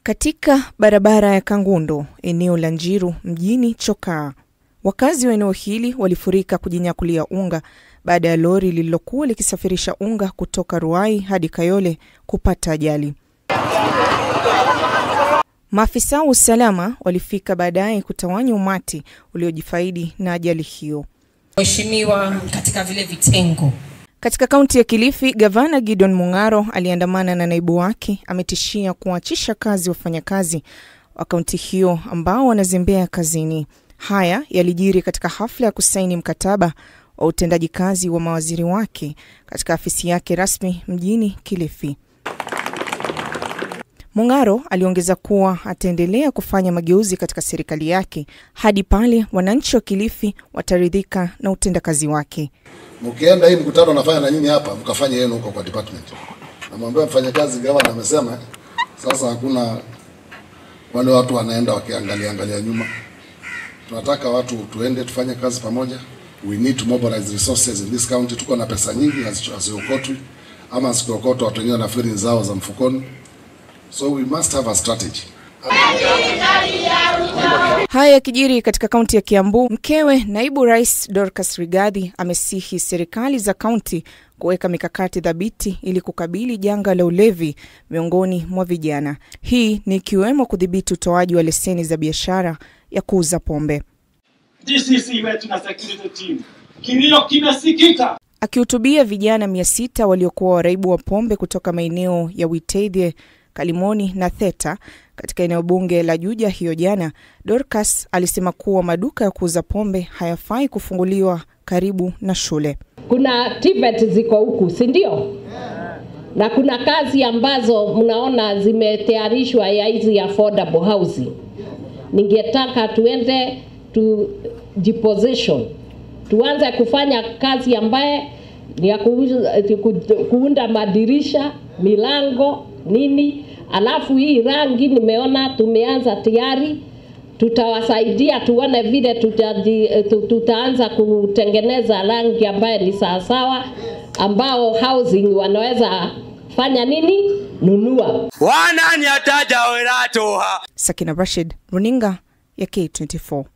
Katika barabara ya Kangundo, eneo la Njiru mjini Chokaa, wakazi wa eneo hili walifurika kujinyakulia unga baada ya lori lililokuwa likisafirisha unga kutoka Ruai hadi Kayole kupata ajali. Maafisa wa usalama walifika baadaye kutawanya umati uliojifaidi na ajali hiyo. Mheshimiwa, katika vile vitengo Katika kaunti ya Kilifi, gavana Gideon Mung'aro aliyeandamana na naibu wake ametishia kuachisha kazi wafanyakazi wa kaunti hiyo ambao wanazembea kazini. Haya yalijiri katika hafla ya kusaini mkataba wa utendaji kazi wa mawaziri wake katika afisi yake rasmi mjini Kilifi. Mung'aro aliongeza kuwa ataendelea kufanya mageuzi katika serikali yake hadi pale wananchi wa Kilifi wataridhika na utendakazi wake. Mkienda hii mkutano nafanya na nyinyi hapa, mkafanya yenu huko kwa department. Namwambia mfanyakazi, gavana amesema sasa hakuna wale watu wanaenda wakiangalia angalia nyuma. Tunataka watu tuende tufanye kazi pamoja. We need to mobilize resources in this county. Tuko na pesa nyingi haziokotwi, ama zikiokotwa watu wengine wanafikiri ni zao za mfukoni, so we must have a strategy. Haya yakijiri katika kaunti ya Kiambu, mkewe naibu rais Dorcas Rigathi amesihi serikali za kaunti kuweka mikakati thabiti ili kukabili janga la ulevi miongoni mwa vijana. Hii ni ikiwemo kudhibiti utoaji wa leseni za biashara ya kuuza pombe. DCC wetu na security team, kilio kimesikika. Akihutubia vijana mia sita waliokuwa waraibu wa pombe kutoka maeneo ya Witeithie, Kalimoni na Theta katika eneo bunge la Juja hiyo jana, Dorcas alisema kuwa maduka ya kuuza pombe hayafai kufunguliwa karibu na shule. Kuna TVET ziko huku, si ndio? Na kuna kazi ambazo mnaona zimetayarishwa ya hizi affordable housing. Ningetaka tuende tu jiposition, tuanze kufanya kazi ambaye ni ya kuuza- ku- kuunda madirisha, milango, nini. Alafu hii rangi nimeona tumeanza tayari, tutawasaidia tuone vile tutaji, tu- tutaanza kutengeneza rangi ambaye ni sawasawa, ambao housing wanaweza fanya nini, nunua. wananyataja weratoha Sakina Rashid, runinga ya K24.